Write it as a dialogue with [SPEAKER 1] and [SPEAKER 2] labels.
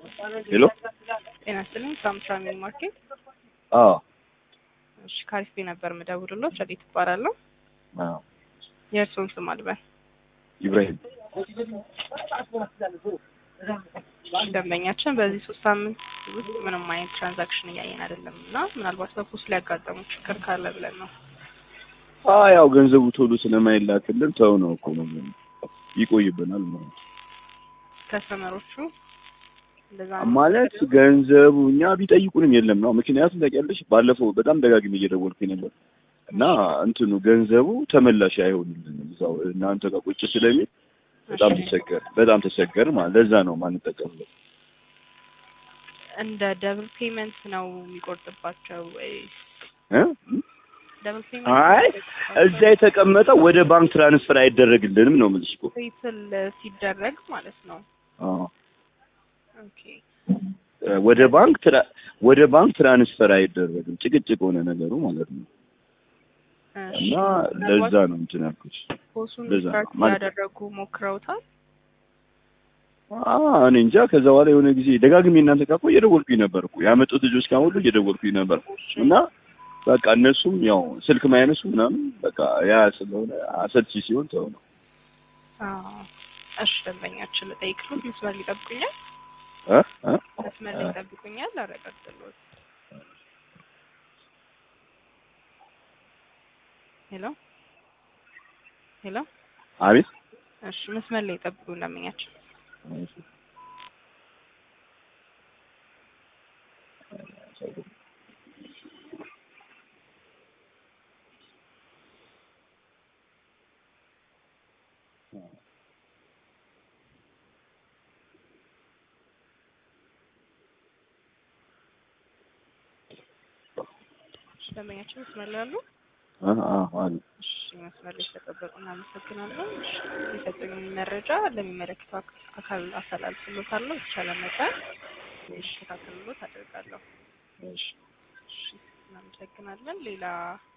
[SPEAKER 1] ሄሎ
[SPEAKER 2] ጤና ይስጥልኝ ሳምሳ ሚኒ ማርኬት።
[SPEAKER 1] አዎ
[SPEAKER 2] እሺ ካሪስቤ ነበር የምደውልልዎት። ረዲት እባላለሁ።
[SPEAKER 1] አዎ
[SPEAKER 2] የእርስዎን ስም አልበል።
[SPEAKER 1] ኢብራሂም
[SPEAKER 2] ደንበኛችን በዚህ ሶስት ሳምንት ውስጥ ምንም አይነት ትራንዛክሽን እያየን አይደለም እና ምናልባት በፖስት ሊያጋጠሙ ችግር ካለ ብለን ነው።
[SPEAKER 1] አ ያው ገንዘቡ ቶሎ ስለማይላክልን ተው ነው እኮ ነው ይቆይብናል ማለት ነው።
[SPEAKER 2] ከስተመሮቹ እንደዛ ነው።
[SPEAKER 1] ማለት ገንዘቡ እኛ ቢጠይቁንም የለም ነው። ምክንያቱም ታውቂያለሽ ባለፈው በጣም ደጋግሜ እየደወልኩኝ ነበር እና እንትኑ ገንዘቡ ተመላሽ አይሆንልንም እዛው እናንተ ጋር ቁጭ ስለሚል በጣም ተቸገር በጣም ተቸገር ማለት ለዛ ነው ማንጠቀምበት።
[SPEAKER 2] እንደ ደብል ፔመንት ነው የሚቆርጥባቸው ወይ
[SPEAKER 1] እ
[SPEAKER 2] ደብል ፔመንት
[SPEAKER 1] አይ እዛ የተቀመጠው ወደ ባንክ ትራንስፈር አይደረግልንም ነው የምልሽ እኮ።
[SPEAKER 2] ሴትል ሲደረግ ማለት ነው።
[SPEAKER 1] አዎ
[SPEAKER 2] ኦኬ
[SPEAKER 1] ወደ ባንክ ትራ- ወደ ባንክ ትራንስፈር አይደረግም። ጭቅጭቅ ሆነ ነገሩ ማለት ነው።
[SPEAKER 2] እሺ
[SPEAKER 1] እና ለዛ ነው እንትን ያልኩት።
[SPEAKER 2] ፖሱን
[SPEAKER 1] ለዛ
[SPEAKER 2] ስታርት
[SPEAKER 1] ማለት-
[SPEAKER 2] ያደረጉ ሞክረውታል።
[SPEAKER 1] አ እኔ እንጃ። ከዛ በኋላ የሆነ ጊዜ ደጋግሜ እናንተ ጋር እኮ እየደወልኩኝ ነበር እኮ ያመጡት ልጆች ጋር ሁሉ እየደወልኩኝ ነበር እና በቃ እነሱም ያው ስልክ ማያነሱ ምናምን በቃ ያ ስለሆነ አሰልቺ ሲሆን ተው ነው።
[SPEAKER 2] አዎ እሺ ደንበኛችን ልጠይቅሎት መስመር ሊጠብቁኛል
[SPEAKER 1] እ እ
[SPEAKER 2] መስመር ሊጠብቁኛል አረጋግጥልዎት ሄሎ ሄሎ
[SPEAKER 1] አቤት
[SPEAKER 2] እሺ መስመር ላይ ጠብቁ ደንበኛችን እሺ ደንበኛችን መስመር ላይ አሉ
[SPEAKER 1] አ አ አለ
[SPEAKER 2] እሺ መስመር ላይ ስለጠበቁ እናመሰግናለን። እሺ የሰጡኝን መረጃ ለሚመለከተው አክ- አካል አስተላልፍሎታለሁ። የተቻለ መጠን እንዲስተካከልሎት አደርጋለሁ።
[SPEAKER 1] እሺ
[SPEAKER 2] እሺ እናመሰግናለን። ሌላ